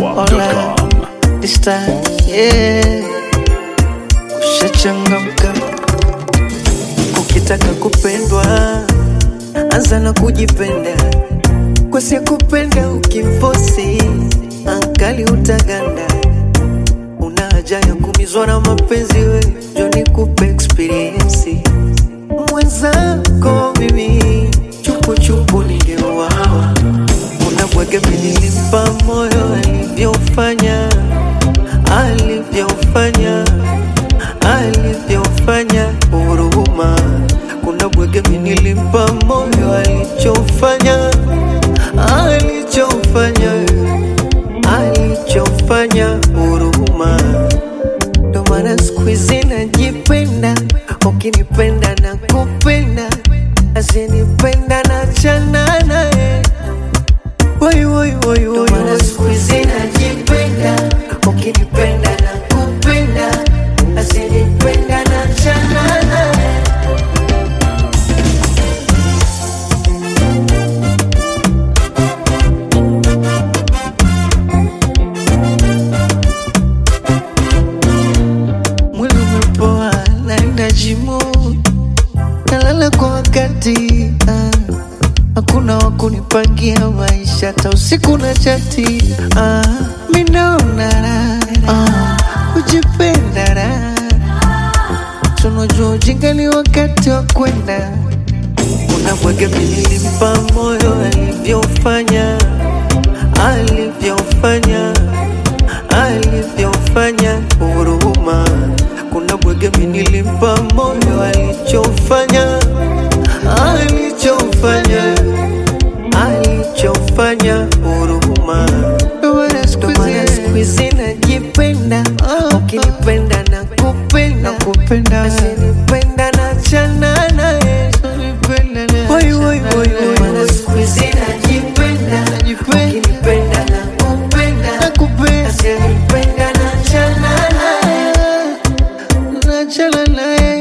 zedwap.com. This time, yeah. Ushachangamka ukitaka kupendwa, anza na kujipenda. Kwa kupenda ukimfosi, angali utaganda. Una haja ya kumizwa na mapenzi, we njo nikupe experience mwenzako mimi chupuchupu ningeuawa. Unabwege nilimpa moyo alivyofanya alivyofanya alivyofanya huruma. Kuna bwege nilimpa moyo alichofanya alichofanya alichofanya huruma. Ndo maana siku hizi najipenda, ukinipenda na kupenda, asinipenda na chana naye. Woi, woi, woi, woi, woi. Siku hizi najipenda, ukinipenda na kupenda, asinipenda na chana naye. mwili umepoa, naenda jimu, nalala kwa wakati ah. Hakuna wa kunipangia maisha, hata usiku na chati ah. Mi naona raha ah. Kujipenda raha, tunajua ujinga ni wakati wa kwenda. Unabwege nilimpa moyo alivyofanya alivyofanya alivyofanya huruma. Kuna bwege nilimpa moyo alichofanya alichofanya alichofanya huruma. Ndo maana siku hizi najipenda, ukinipenda na kupenda kupenda, asinipenda na chana naye Woi, woi, woi, woi, woi. Siku hizi najipenda, ukinipenda na kupenda, asinipenda na chana naye nachana naye